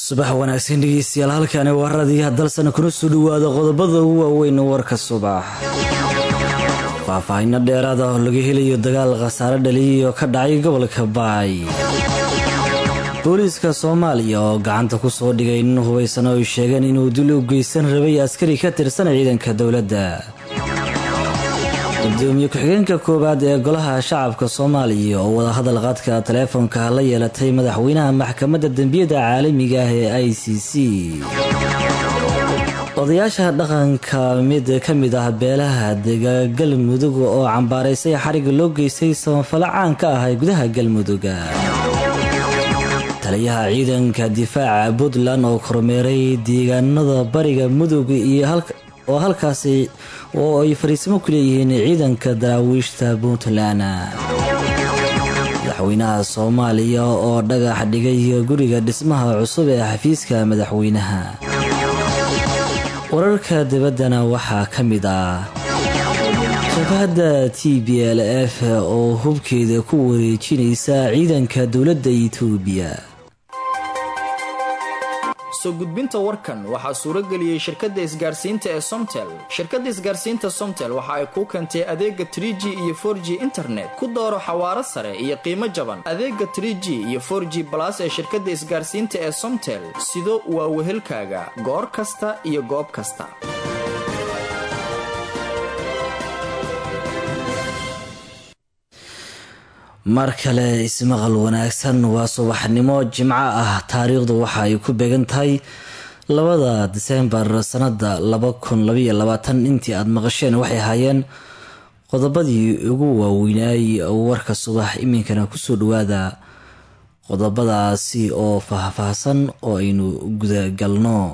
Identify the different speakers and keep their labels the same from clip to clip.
Speaker 1: subax wanaagsan dhegeystayaal halkani waa raadiyaha dalsana kuna soo dhawaada qodobada ugu waaweyn warka subax faahfaahinno dheeraad ah oo laga helayo dagaal khasaare dhaliyay oo ka dhacay gobolka baay booliiska soomaaliya oo gacanta ku soo dhigay nin hubaysan oo ay sheegeen inuu dil u geysan rabay askari ka tirsan ciidanka dowladda gudoomiye ku-xigeenka koowaad ee golaha shacabka soomaaliya oo wadahadal qaadka taleefonka la yeelatay madaxweynaha maxkamadda dembiyada caalamiga ah ee i c c odayaasha dhaqanka mid ka mid ah beelaha dega galmudug oo cambaaraysay xariga loo geystay samafalo caan ka ah gudaha galmuduga taliyaha ciidanka difaaca puntland oo kormeeray deegaanada bariga mudug iyo oo halkaasi oo ay fariisimo ku leeyihiin ciidanka daraawiishta puntland madaxweynaha soomaaliya oo dhagax dhigay guriga dhismaha cusub ee xafiiska madaxweynaha wararka dibaddana waxaa ka mid ah jabhadda t b l f oo hubkeeda ku wareejinaysa ciidanka dowladda itoobiya
Speaker 2: soo gudbinta warkan waxaa suurageliyey shirkadda isgaarsiinta ee somtel shirkadda isgaarsiinta somtel waxa ay kuu keentay adeega tr g iyo for g internet ku dooro xawaaro sare iyo qiimo jaban adeega tr g iyo for g balas ee shirkadda isgaarsiinta ee somtel sido waa wehelkaaga goor kasta iyo goob kasta
Speaker 1: mar kale ismaqal wanaagsan waa subaxnimo jimco ah taariikhdu waxa ay ku beegan tahay labada diseembar sanada laba kun labaiyo labaatan intii aada maqasheen waxay ahaayeen qodobadii ugu waaweynaay warka subax iminkana kusoo dhawaada qodobadaasi oo faahfaahsan oo aynu gudagalno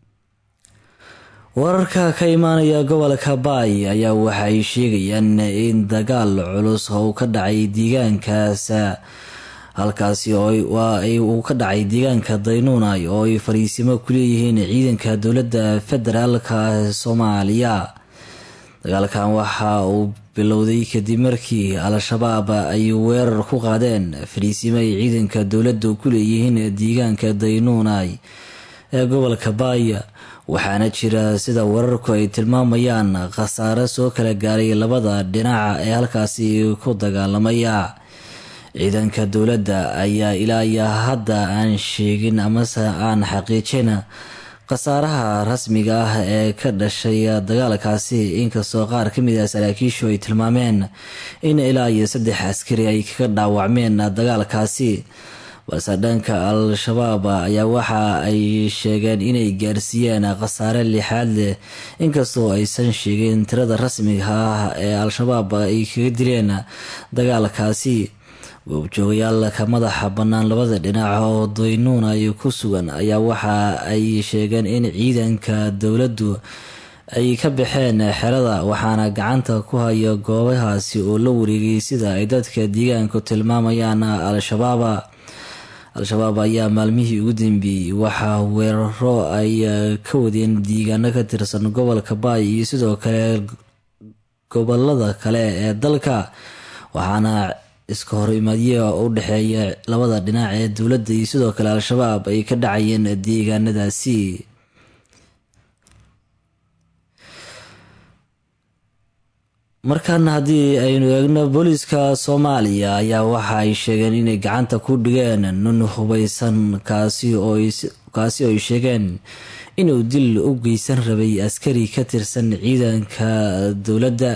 Speaker 1: wararka ka imaanaya gobolka baay ayaa waxa ay sheegayaan in dagaal culus uu ka dhacay deegaankaas halkaasi uu ka dhacay deegaanka daynuunay oo ay fariisimo ku leeyihiin ciidanka dowladda federaalka soomaaliya dagaalkan waxa uu bilowday kadib markii al-shabaab ay weerar ku qaadeen fariisimo ay ciidanka dowladda ku leeyihiin deegaanka daynuunay ee gobolka baay waxaana jira sida wararku ay tilmaamayaan khasaare soo kala gaaray labada dhinaca ee halkaasi ku dagaalamaya ciidanka dowladda ayaa ilaa iyo hadda aan sheegin amase aan xaqiijin khasaaraha rasmiga ah ee ka dhashay dagaalkaasi inkastoo qaar ka mid ah saraakiishu ay tilmaameen in ilaa iyo saddex askari ay kaga dhaawacmeen dagaalkaasi balse dhanka al-shabaab ayaa waxa ay sheegeen inay gaarsiiyeen khasaare lixaad leh inkastoo aysan sheegin tirada rasmiga ah ee al-shabaab ay kaga dileen dagaalkaasi goobjoogayaalka madaxa bannaan labada dhinac oo daynuun ay ku sugan ayaa waxa ay sheegeen in ciidanka dowladdu ay ka baxeen xerada waxaana gacanta ku haya goobahaasi oo la wareegay sida ay dadka deegaanku tilmaamayaan al-shabaab al-shabaab ayaa maalmihii ugu dambeeyey waxaa weeraro ay ka wadeen deegaano ka tirsan gobolka baay iyo sidoo kale gobolada kale ee dalka waxaana iska horimaadyo u dhexeeya labada dhinac ee dowladda iyo sidoo kale al-shabaab ay ka dhacayeen deegaanadaasi markaana haddii aynu eegno booliiska soomaaliya ayaa waxa ay sheegeen inay gacanta ku dhigeen nun hubaysan kaasi oo ay sheegeen inuu dil u geysan rabay askari ka tirsan ciidanka dowladda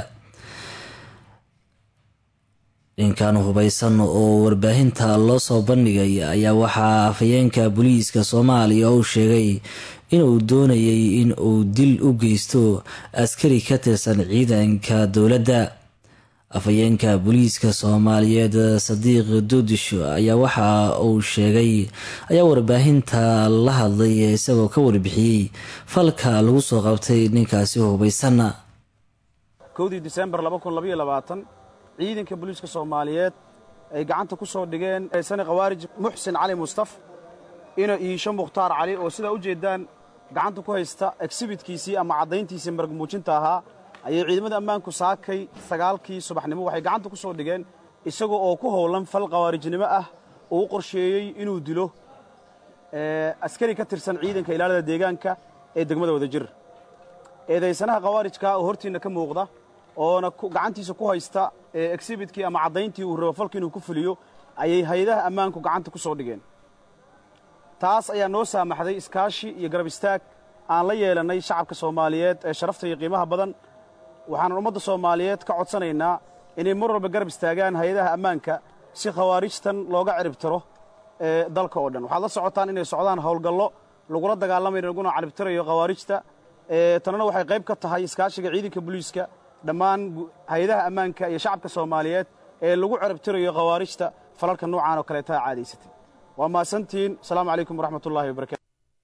Speaker 1: ninkan hubaysan oo warbaahinta loo soo bandhigay ayaa waxaa afhayeenka booliiska soomaaliya uu sheegay inuu doonayay in uu dil u geysto askari ka tirsan ciidanka dowladda afhayeenka booliiska soomaaliyeed sadiiq doodisho ayaa waxa uu sheegay ayaa warbaahinta la hadlay isagoo ka warbixiyey falka lagu soo qabtay ninkaasi hubaysan
Speaker 3: kowdii disembar ciidanka booliiska soomaaliyeed ay gacanta ku soo dhigeen sani khawaarij muxsin cali mustaf ina iisho mukhtaar cali oo sidaa u jeeddaan gacanta ku haysta exhibitkiisii ama caddayntiisii marag muujinta ahaa ayay ciidamada ammaanku saakay sagaalkii subaxnimo waxay gacanta ku soo dhigeen isagoo oo ku howlan fal khawaarijnimo ah oo u qorsheeyey inuu dilo askari ka tirsan ciidanka ilaalada deegaanka ee degmada wadajir eedaysanaha khawaarijka oo hortiinna ka muuqda oona gacantiisa ku haysta exhibitkii ama caddayntii uu rabo falka inuu ku fuliyo ayay hay-adaha ammaanku gacanta ku soo dhigeen taas ayaa noo saamaxday iskaashi iyo garab istaag aan la yeelannay shacabka soomaaliyeed ee sharafta iyo qiimaha badan waxaanan ummadda soomaaliyeed ka codsanaynaa inay mar walba garab istaagaan hay-adaha ammaanka si khawaarijtan looga ciribtiro ee dalka oo dhan waxaad la socotaan inay socdaan howlgallo lagula dagaalamayo laguna caribtirayo khawaarijta tanana waxay qayb ka tahay iskaashiga ciidanka booliiska dhammaan hay-adaha ammaanka iyo shacabka soomaaliyeed ee lagu ciribtirayo khawaarijta falalka noocaan oo kaleeta caadaysatay waa mahadsantihiin asalaamu calaykum waraxmat ullahi wabarakatu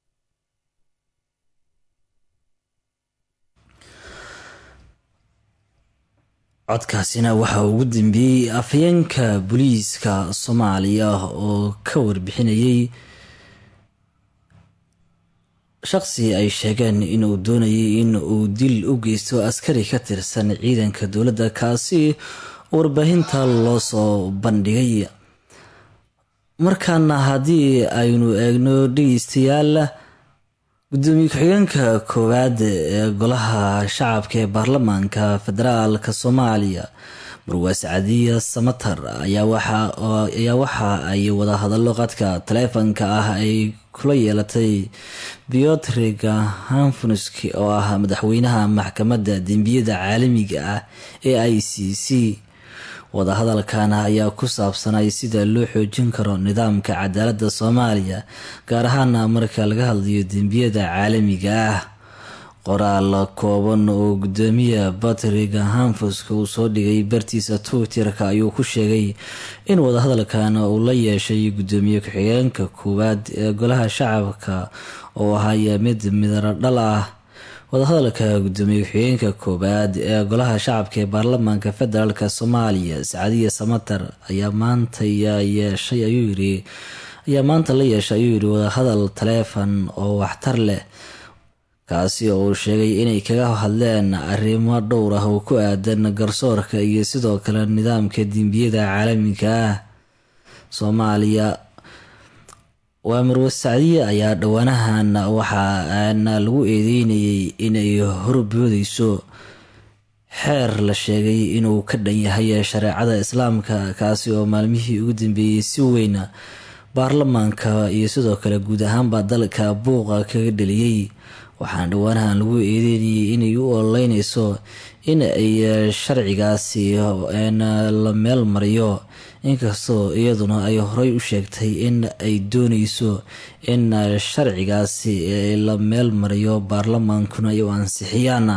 Speaker 1: codkaasina waxaa ugu dambeeyey afhayeenka booliiska soomaaliya oo ka warbixinayey shaqsi ay sheegeen inuu doonayay in uu dil u geysto askari ka tirsan ciidanka dowladda kaasi warbaahinta loo soo bandhigay markaana haddii aynu eegno dhegeystayaal gudoomiye ku-xigeenka koowaad ee golaha shacabka ee baarlamaanka federaalka soomaaliya marwaas cadiya samatar ayaa waxa ay wadahadallo qadka taleefanka ah ay kula yeelatay biotriga hanfunuski oo ah madaxweynaha maxkamadda dembiyada caalamiga ah ee i c c wadahadalkan ayaa ku saabsanay sida loo xoojin karo nidaamka cadaaladda soomaaliya gaar ahaana marka laga hadlayo dembiyada caalamiga ah qoraal kooban oo gudoomiya batriga hanfuska uu soo dhigay bartiisa twitterka ayuu ku sheegay in wadahadalkan uu la yeeshay gudoomiye ku-xigeenka koowaad ee golaha shacabka oo ahaya mid midaro dhal ah wadahadalka gudoomiye ku-xigeenka koowaad ee golaha shacabka ee baarlamaanka federaalk soomaaliya sacadiya samatar ayaa maanta yeeshay ayuu yiri ayaa maanta la yeeshay ayuu yidhi wadahadal taleefon oo waxtar leh kaasi oo uu sheegay inay kaga hadleen arrimo dhowr ah oo ku aadan garsoorka iyo sidoo kale nidaamka dembiyada caalamiga ah soomaaliya waa marwas sacdiye ayaa dhowaanahan waxaana lagu eedeynayay inay horboodeyso xeer la sheegay inuu ka dhan yahay shareecada islaamka kaasi oo maalmihii ugu dambeeyey si weyn baarlamaanka iyo sidoo kale guud ahaanba dalka buuqa kaga dheliyey waxaana dhowaanahan lagu eedeynayay inay u ololeyneyso in ay sharcigaasi la meel mariyo inkastoo iyaduna ay horey u sheegtay in ay dooneyso in sharcigaasi la meel mariyo baarlamaankuna ay u ansixiyaan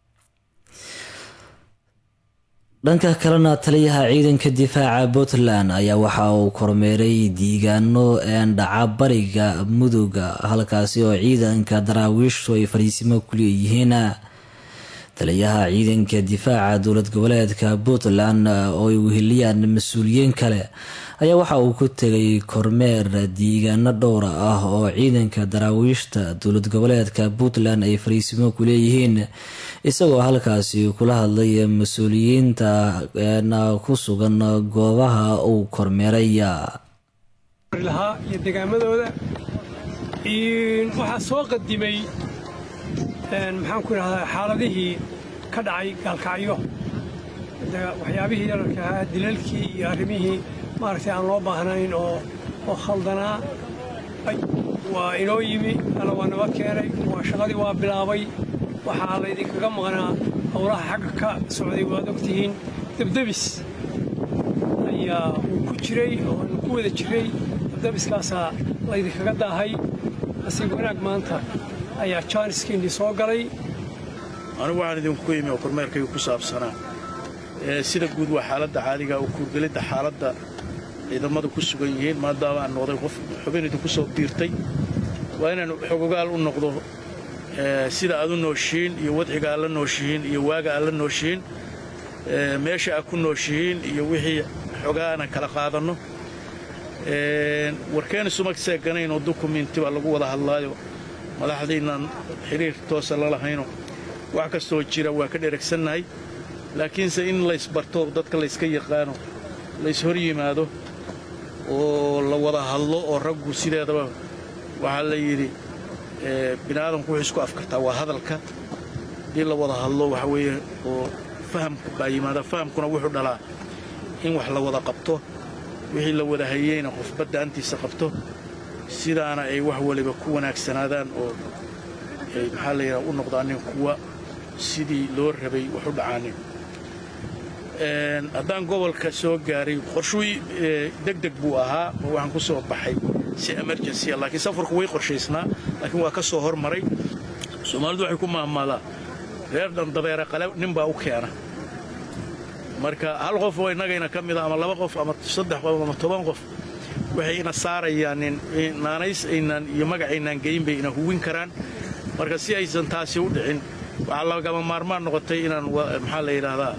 Speaker 1: dhanka kalena taliyaha ciidanka difaaca puntland ayaa waxa uu kormeeray diigaano dhaca bariga mudugga halkaasi oo ciidanka daraawiishtu ay fariisimo ku leeyihiin taliyaha ciidanka difaaca dowlad goboleedka puntland oo ay weheliyaan mas-uuliyiin kale ayaa waxa uu ku tegay kormeer diigaano dhowra ah oo ciidanka daraawiishta dowlad goboleedka puntland ay fariisimo ku leeyihiin isagoo halkaasi kula hadlay mas-uuliyiinta ku sugan goobaha uu kormeeray
Speaker 4: lahaa iyo degaamadooda waxaa soo qadimay maxaan ku idhahdaa xaaladihii ka dhacay gaalkacyo waxyaabihii yararka ahaa dilalkii iyo arrimihii maaragtay aan loo baahnayn oo oo khaldanaa waa inoo yimi alla waa nabad keenay waa shaqadii waa bilaabay waxaa laydinkaga maqnaa howlaha xagga ka socday waad ogtihiin debdebis ayaa uu ku jiray oo aanu ku wada jiray debdebiskaasaa laydinkaga daahay nasiib wanaag maanta ayaa jaaniskiinii soo galay
Speaker 5: anigu waxaan idinku yimi oo kormeerkayga ku saabsanaa sida guud waa xaaladda caadiga oo kuurgelidda xaaladda ciidamadu ku sugan yihiin maadaama aan noqday qof xubin idinku soo biirtay waa inaan xogogaal u noqdo sida aad u nooshihiin iyo wadciga aad la nooshihiin iyo waaga aad la nooshihiin meesha aad ku nooshihiin iyo wixii xogaana kala qaadanno warkeena suma seeganayn oo dukumiinti baa lagu wada hadlaayo madaxdiinnan xidhiir toosa la lahayno wax kastoo jira waa ka dheragsannahay laakiinse in laysbarto dadka layska yaqaano lays hor yimaado oo la wada hadlo oo raggu sideedaba waxaa la yidhi bini aadamku wuxuu isku afkartaa waa hadalka haddii la wada hadlo waxa weeye oo fahamka baa yimaada fahamkuna wuxuu dhalaa in wax la wada qabto wixii la wada hayeyna qof baddaantiisa qabto sidaana ay wax waliba ku wanaagsanaadaan oo ay maxaa la yidhaha u noqdaanin kuwa sidii loo rabay wax u dhacaanin haddaan gobolka soo gaaray qorshuu degdeg buu ahaa oo waxaan ku soo baxay si emergency laakiin safarku way qorshaysnaa laakiin waa ka soo hormaray soomaalidu waxay ku mahmaadaa reer dhandabeere qale nin baa u keena marka hal qof oo innagayna ka mida ama laba qof ama saddex qof ama toban qof waxay ina saarayaan naanays aynaan iyo magacaynaan geyin bay ina huwin karaan marka si aysan taasi u dhicin waxaa lagama maarmaan noqotay inaan maxaa la yidhaahdaa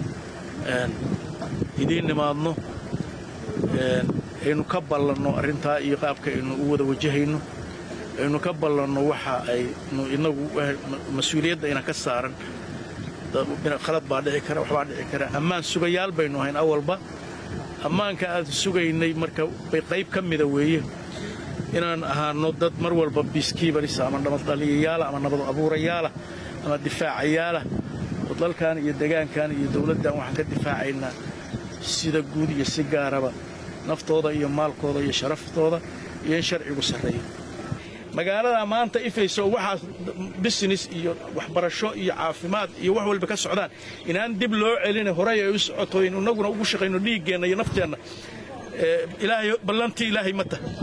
Speaker 5: idiin nimaadno aynu ka ballanno arrintaa iyo qaabka aynu u wada wajahayno aynu ka ballanno waxa aynu inagu mas-uuliyadda ina ka saaran khalad baa dhici kara waxbaa dhici kara ammaan sugayaal baynu ahayn awalba ammaanka aad sugaynay marka bay qayb ka mida weeye inaan ahaanno dad mar walba biiskiibaris ama nabadqaliyayaala ama nabad abuurayaala ama difaacayaala oo dalkan iyo degaankan iyo dawladdan waxaan ka difaacaynaa sida guud iyo si gaaraba naftooda iyo maalkooda iyo sharaftooda iyo in sharcigu sarreeyo magaalada maanta ifayso waxaas business iyo waxbarasho iyo caafimaad iyo wax walba ka socdaan inaan dib loo celina horey ay u socoto in innaguna ugu shaqayno dhiiggeenna iyo nafteenna ilaahay ballantii ilaahay ma taha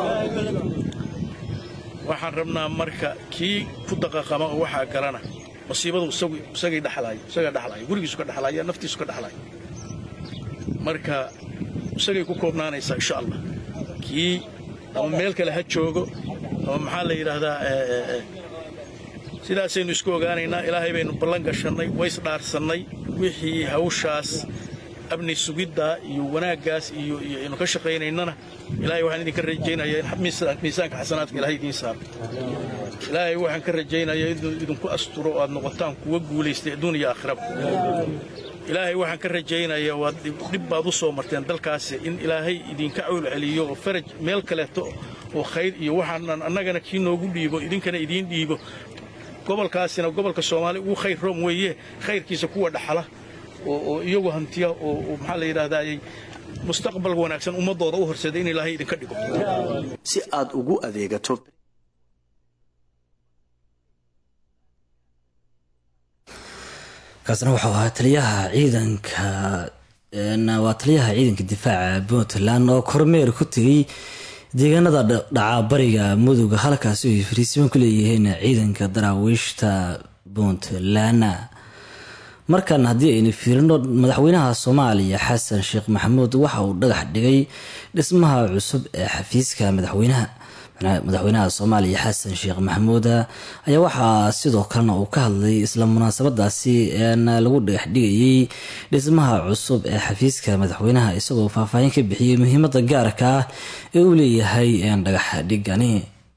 Speaker 5: waxaan rabnaa marka kii ku daqaqama oo waxaa galana masiibadu isagay dhexlaaya isagaa dhexlaaya gurigiisu ka dhexlaaya naftiisu ka dhexlaaya marka isagay ku koobnaanaysaa insha allah kii ama meel kale ha joogo ama maxaa la yidhaahdaa sidaasaynu isku ogaanaynaa ilaahay baynu ballan gashannay waysdhaarsannay wixii hawshaas amni sugiddaa iyo wanaaggaas iyo iyo aynu ka shaqaynaynana ilaahay waxaan idinka rajaynayaa in miisaanka xasanaadka ilahay idiin saaro ilaahay waxaan ka rajaynayaa inuu idinku asturo oo aad noqotaan kuwa guulaystay adduun iyo aakhiraba ilaahay waxaan ka rajaynayaa waad dhib baad u soo marteen dalkaasi in ilaahay idinka cawl celiyo oo faraj meel kaleeto oo khayr iyo waxaanan annagana kii noogu dhiibo idinkana idiin dhiibo gobolkaasina gobolka soomaaliya ugu khayr room weeye khayrkiisa kuwa dhaxala oo iyagu hantiya oo maxaa la yidhaahdaayey mustaqbal wanaagsan ummaddooda u horseeda in ilaahay idinka dhigo
Speaker 6: si aad ugu adeegato
Speaker 1: kaasna wuxuu ahaa taliyaha ciidanka waa taliyaha ciidanka difaaca puntland oo kormeer ku tegay deegaanada dhaca bariga muduga halkaasi ay fariisiban ku leeyihiin ciidanka daraawiishta puntland markan haddii aynu fiirino madaxweynaha soomaaliya xasan sheekh maxamuud waxa uu dhagax dhigay dhismaha cusub ee xafiiska madaxweynaha madaxweynaha soomaaliya xasan sheekh maxamuud ayaa waxaa sidoo kalena uu ka hadlay isla munaasabadaasi lagu dhagax dhigayay dhismaha cusub ee xafiiska madaxweynaha isagoo faahfaahin ka bixiyey muhiimada gaarka ah ee uu leeyahay dhagax dhigani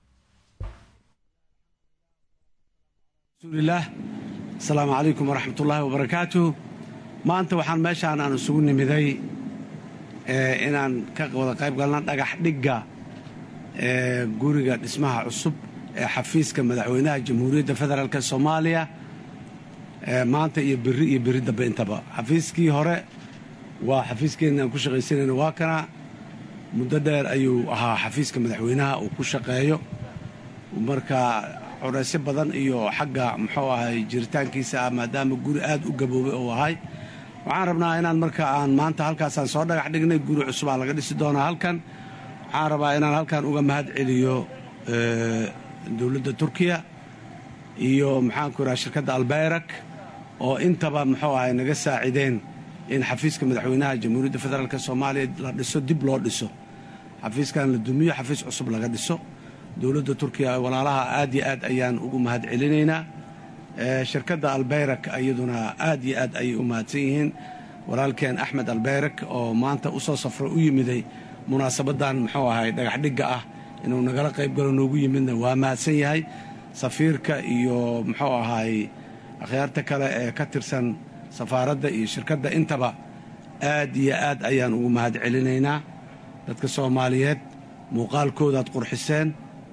Speaker 7: asalaamu calaykum waraxmat ullaahi wabarakaatu maanta waxaan meeshaan aan isugu nimiday inaan ka wada qayb galna dhagax dhigga guriga dhismaha cusub ee xafiiska madaxweynaha jamhuuriyadda federaalk soomaaliya maanta iyo beri iyo beri dambe intaba xafiiskii hore waa xafiiskeenna aan ku shaqaysanayna waa kana muddo dheer ayuu ahaa xafiiska madaxweynaha uu ku shaqeeyo marka curaysyo badan iyo xagga muxuu ahay jiritaankiisa ah maadaama guri aad u gaboobay uu ahay waxaan rabnaa inaan marka aan maanta halkaasaan soo dhagax dhignay guri cusubaa laga dhisi doonaa halkan waxaan rabaa inaan halkan uga mahad celiyo dowladda turkiya iyo maxaanku idhaha shirkadda albayrak oo intaba muxuu ahay naga saacideen in xafiiska madaxweynaha jamhuuriyadda federaalk soomaaliya la dhiso dib loo dhiso xafiiskan la dumiyo xafiis cusub laga dhiso dowladda turkiya walaalaha aad yo aad ayaan ugu mahad celinaynaa shirkadda albayrak iyaduna aad yo aad ayay u mahadsan yihiin walaalkeen axmed albayrak oo maanta u soo safro u yimiday munaasabaddan muxuu ahay dhagaxdhigga ah inuu nagala qayb galo noogu yimidna waa mahadsan yahay safiirka iyo muxuu ahay akhyaarta kale ee ka tirsan safaaradda iyo shirkadda intaba aad iyo aad ayaan ugu mahad celinaynaa dadka soomaaliyeed muuqaalkoodaad qurxiseen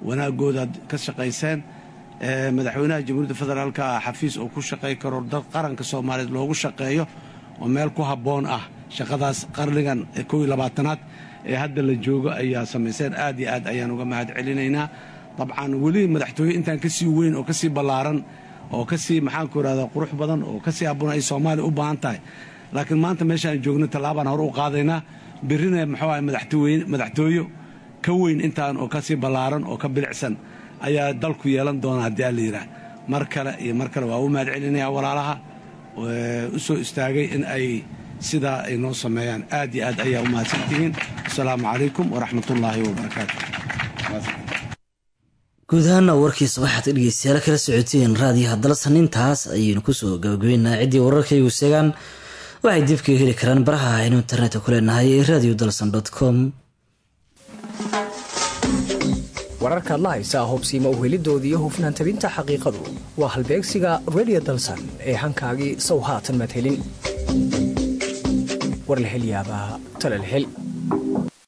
Speaker 7: wanaagoodaad ka shaqayseen madaxweynaha jamhuuriyadda federaalka ah xafiis oo ku shaqay karo dad qaranka soomaaliyeed loogu shaqeeyo oo meel ku habboon ah shaqadaas qarnigan kow iyo labaatanaad ee hadda la joogo ayaa samayseen aad iyo aad ayaan uga mahad celinaynaa dabcan weli madaxtooye intaan ka sii weyn oo ka sii ballaaran oo ka sii maxaanku irahdaa qurux badan oo ka sii habboon ay soomaaliya u baahan tahay laakiin maanta meeshaan joogno tallaabaan hore u qaadaynaa birrina muxuu ahay madaxtooyo ka weyn intaan oo ka sii ballaaran oo ka bilicsan ayaa dalku yeelan doona haddii alla yidhaah mar kale iyo mar kale waa u mahad celinayaa walaalaha u soo istaagay in ay sidaa ay noo sameeyaan aad iyo aad ayaa u mahadsantihiin asalaamu calaykum waraxmatullaahi wabarakaatu
Speaker 1: guud ahaana warkiisa waxaad dhegeystayaal kala socoteen raadiyaha dalsan intaas ayaynu kusoo gabagabeynaa ciddii wararkaygu seegaan waxay dib kaga heli karaan baraha aynu internetka ku leenahay ee radio dalsan com
Speaker 8: wararkaad la haysaa hobsiima uhelidooda iyo hufnaan tabinta xaqiiqadu waa halbeegsiga redio dalsan ee hankaagii sow haatan madhelin war la hel yaabaa talal hel